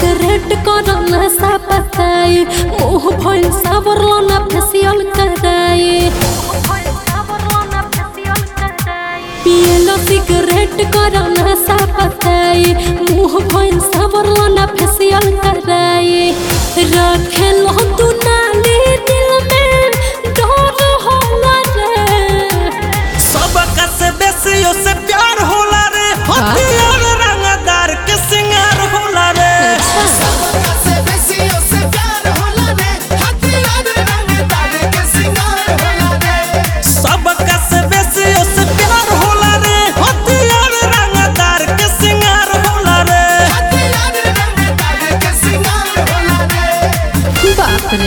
cigarette कर नशा पताई मुंह भइल सावरलो ना फेसियल कराई पियलो सिगरेट कर नशा पताई मुंह भइल सावरलो ना फेसियल कराई रखेलो तू नाली दिल में डर होला रे सबका से बेसी से प्यार होला रे हथियार रंगदार के सिंगार होला रे सबका से बेसी ओसे प्यार होला रे हथियार रंगदार के सिंगार होला रे सबका से बेसी से प्यार होला रे हथियार रंगदार के सिंगार होला रे हथियार रंगदार के सिंगार होला रे बाप रे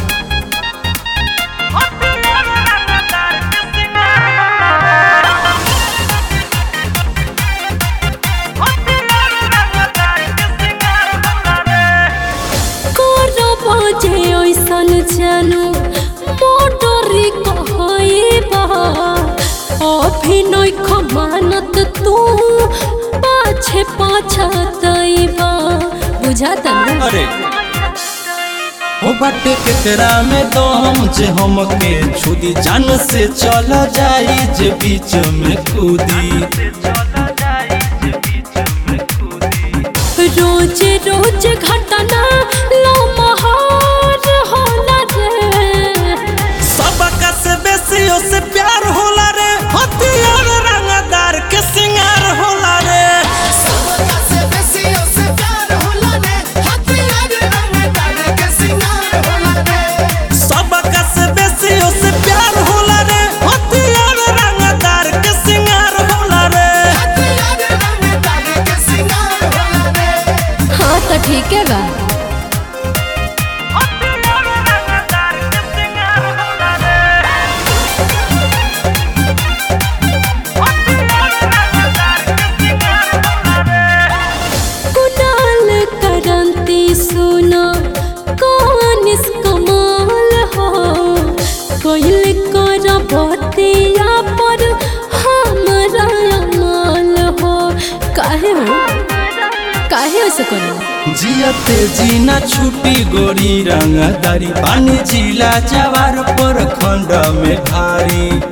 करब जे ऐसन जानू मोटरी कहइबा अभिनय खमानत तू पाछे पाछतइबा बुझाता ना अरे हो बाटे केकरा में दम जे हमके छुदी जान से चल जाई जे बीच में कूदी रोज रोज घटना लो महार होला रे सबका से बेसी से प्यार होला रे हथियार रंगदार के सिंगार होला रे सबका से बेसी ओसे प्यार होला रे हथियार रंगदार के सिंगार होला रे सबका से बेसी से प्यार होला रे हथियार रंगदार के सिंगार होला रे हथियार रंगदार के सिंगार होला रे हाँ तो ठीक है बा कुणाल करंती सुना कौन इस कमाल हो कोइल कर बतिया पर हमरा अमाल हो काहे हो काहे ऐसे करो जियते जीना छुटी गोरी रंगदारी पानी जिला जवार पर खंड में भारी